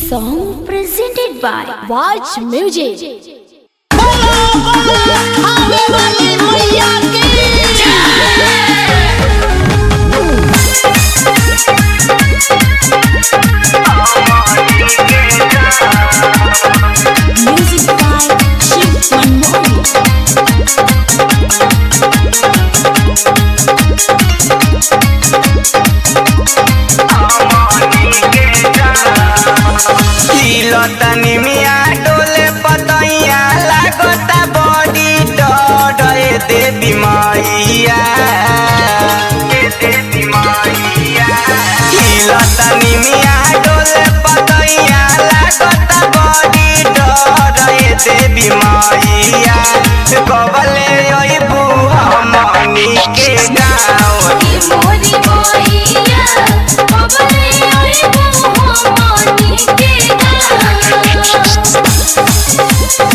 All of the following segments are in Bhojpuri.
song presented by Watch Music. Music by Shiv Manmohan. लतनी मिया डोले पतैया लागता बड़ी डरे देवी मैया लतनी मिया डोले पतैया लागता बड़ी डरे देवी मैया कबले अइबू हमनी के गाँव मोरी मोइया बबले ओए मोहनी के गाना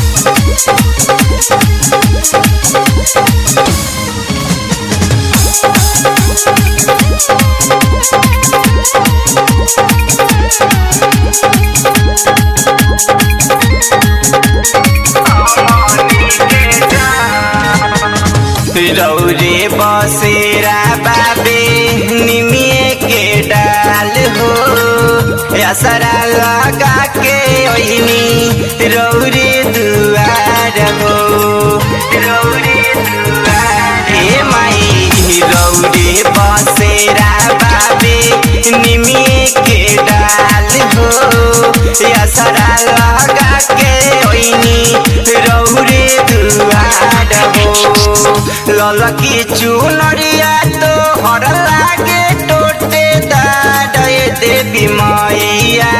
रौरे बसेरा बाबे निमिए के डाल हो असरा लगा के ओइनी रौरे दुआर हो रौरे दुआर हे माई रौरे बसेरा बाबे निमिए के डाल हो असरा लगा के ओइनी रौरे दुआर हो ललकी चुनरिया तो हर लागे टोटे दाडे देवी मैया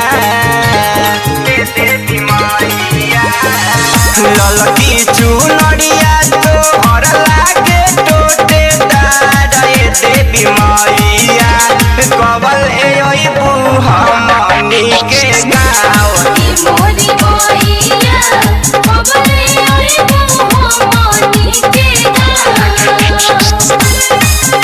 ललकी चुनरिया तो हर लागे टोटे दाडे देवी मैया कबल एबू हमनी के गाँव मोरी मोइया बबले ओए मोहनी के गाना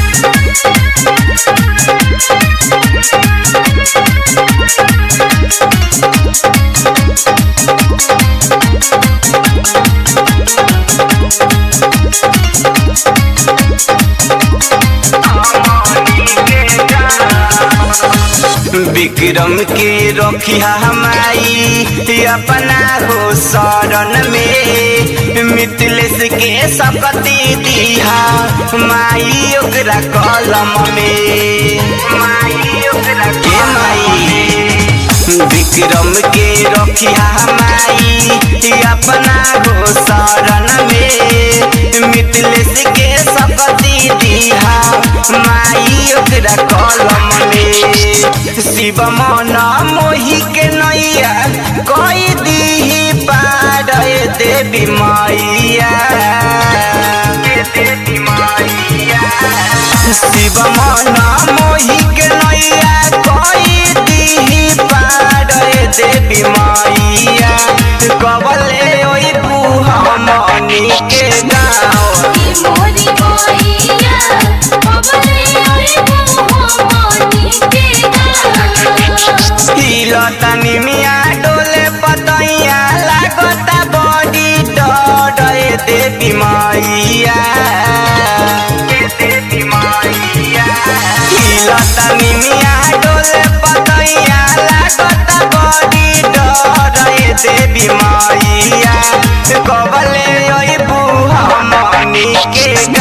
विक्रम के रखिया हमारी अपना हो शरण में मिथिलेश के सकती दिहा माई ओकरा कलम में माई ओकरा के माई विक्रम के रखिया हमारी अपना हो शरण में मिथिलेश के सकती दिहा माई ओकरा कलम में शिव मन मोहि के नैया कई दीही पार देवी मैया शिव मन मोहि के नैया कई दीही पार देवी मैया कबले ओइ हमनी के गाँव मोरी मोइया बबले ओए मोहनी के गाना लतनी मिया डोले पतैया लागता बड़ी डरे देवी मैया लतनी मिया डोले पतैया लागता बड़ी डरे देवी मैया कबले अइबू हमनी के